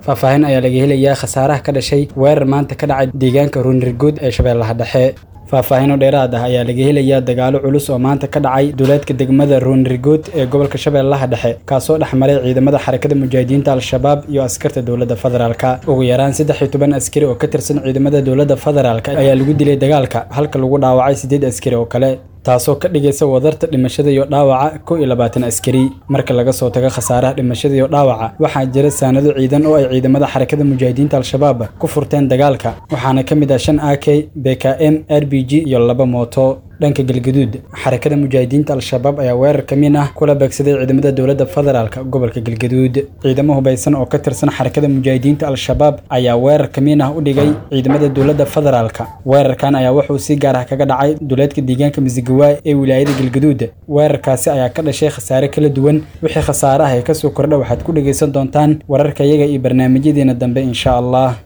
faahfaahin ayaa laga helayaa khasaaraha ka dhashay weerar maanta ka dhacay deegaanka ruunirguud ee shabeellaha dhexe faahfaahino dheeraad ah ayaa laga helayaa dagaalo culus oo maanta ka dhacay duleedka degmada ruunrigood ee gobolka shabeellaha dhexe kaasoo dhex maray ciidamada xarakada mujaahidiinta al-shabaab iyo askarta dowladda federaalka ugu yaraan saddex iyo toban askari oo ka tirsan ciidamada dowladda federaalk ayaa lagu dilay dagaalka halka lagu dhaawacay siddeed askari oo kale taasoo ka dhigaysa wadarta dhimashada iyo dhaawaca kow iyo labaatan askari marka laga soo tago khasaaraha dhimashada iyo dhaawaca waxaa jira saanado ciidan oo ay ciidamada xarakada mujaahidiinta al-shabaab ku furteen dagaalka waxaana ka mid ah shan a k b k m r b g iyo laba mooto dhanka galgaduud xarakada mujaahidiinta al-shabaab ayaa weerar ka min ah kula beegsaday ciidamada dowladda federaalk gobolka galgaduud ciidamo hubaysan oo ka tirsan xarakada mujaahidiinta al-shabaab ayaa weerar ka min ah u dhigay ciidamada dowladda federaalk weerarkan ayaa wuxuu si gaar ah kaga dhacay duleedka deegaanka misigawaay ee wilaayada galgaduud weerarkaasi ayaa ka dhashay khasaare kala duwan wixii khasaare ah ee kasoo kordha waxaad ku dhegaysan doontaan wararka iyaga iyo barnaamijyadeena dambe insha allah